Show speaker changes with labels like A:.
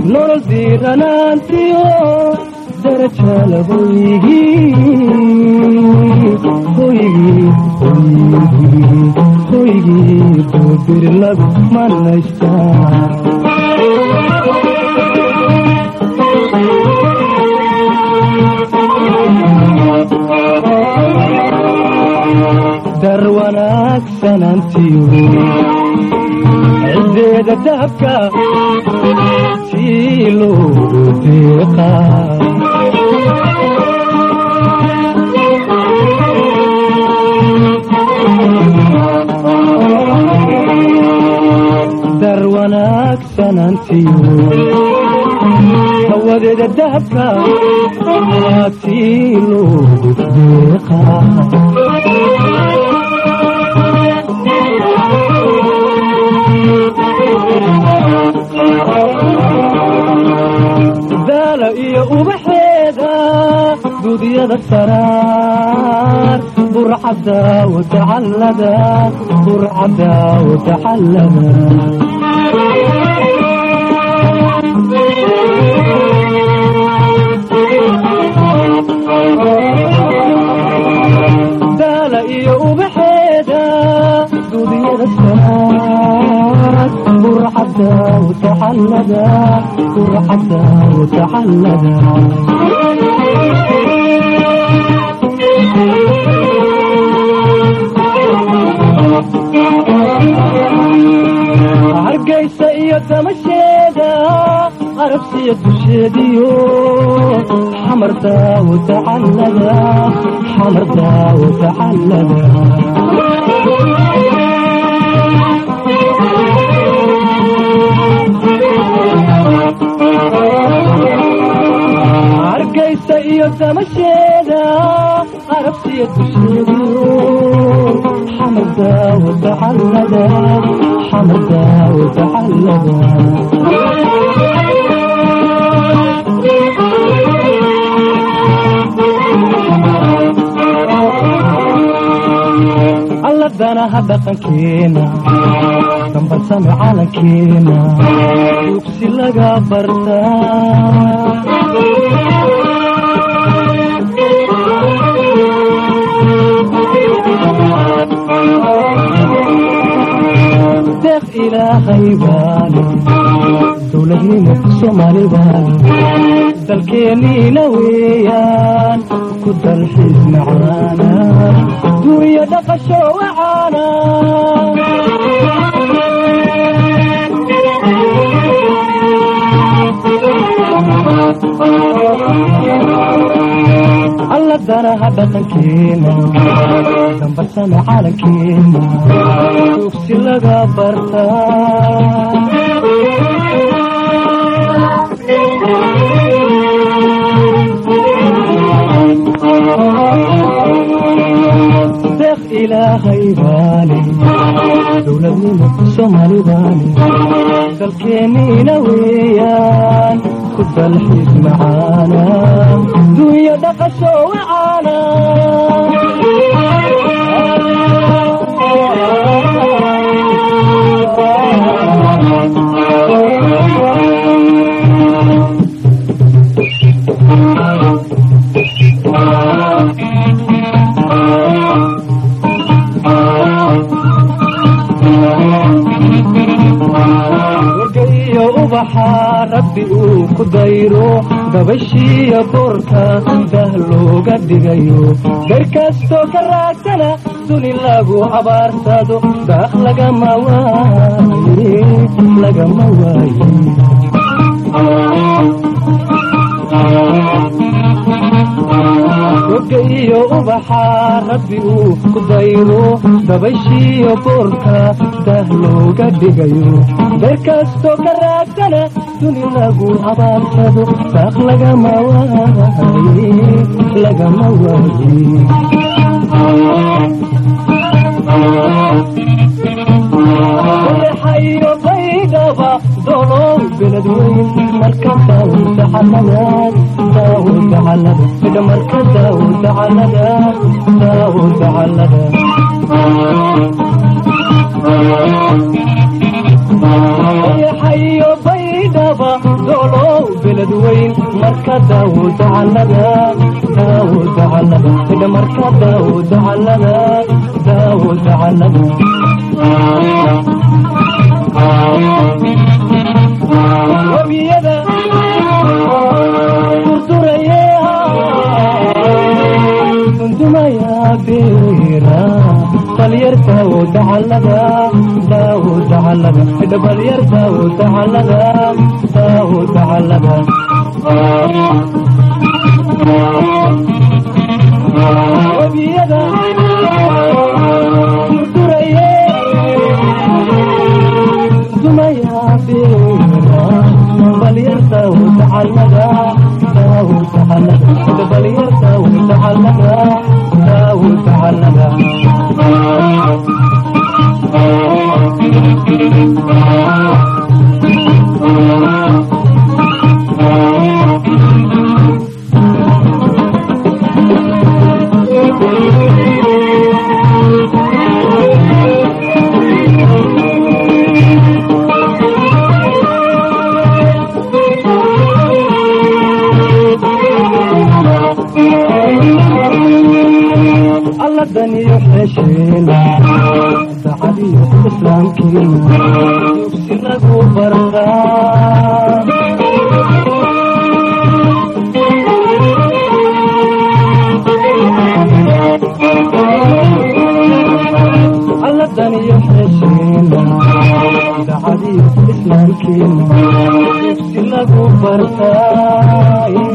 A: nolol diiranaantiyo darajala hoygii hoygii hoygii hoygii duubir lagu manaystaa dar wanaagsanantiyo cideeda dahabka sii loogu deeqaa dar wanaagsanantiyo hawadeeda dahabka sii loogu deeqaa daala iyo ubaxeeda dudyada saraar burcada watacallada burcada watacallada daala iyo ubaxeeda dudyada saraar burcada watacallada burcada watacallada hargaysa iyo damasheeda arabsiya dusheediyo xamarda watacallada xamarda watacallada hargaysa iyo damasheeda arabsiya dusheediyo xamarda watacallada xamarda watacallada alladanaha dhaqankeena dambarsame calankeena dugsi laga bartaa deeq ilaahay baale dowladnimo soomaali baale dalkeeniina weeyaan ku dalxiis macaana duunya dhaqasho wacaana alladanaha dhaqankeena dambarsame calankeena dugsi laga bartaa deeq ilaahay baale dowladnimo soomaali baale dalkeeniina weeyaan ku dalxiis macaana duunya dhaqasho wacaana wargaiyo ubaxa rabbi uu ku dayro gabashiiyo boorka dah looga dhigayo dar kastoo ka raagsana duni lagu abaarsado daaq lagama waaye lagama waaye roga iyo ubaxa rabbi uu ku dayro dabashiiyo boorka dah looga dhigayo dar kastoo ka raagsana duni lagu abaarsado daaq lagama waaye lagama waaye xayo baydhaba dolow beled weyn marka daawada xaladaad daawada xalada midha marka daawada xalada daawada xalada xayo baydhaba dolow dhamarka daawuda callada daawuda callada dhamarka daawuda callada daawuda callada wabiyada durduraye dundumaya beera balyar daawuda callada daawuda callada dhabalyar daawuda callada daawuda callada wabiyada durduraye dumaya beera balyar daawuda callada daawuda callada dhabalyar daawuda callada daawuda callada alladaniyo xesheena sacadiyo islaamkiina dugsi lagu bartaa alladaniyo xesheena sacadiyo islaamkiina dugsi lagu bartaa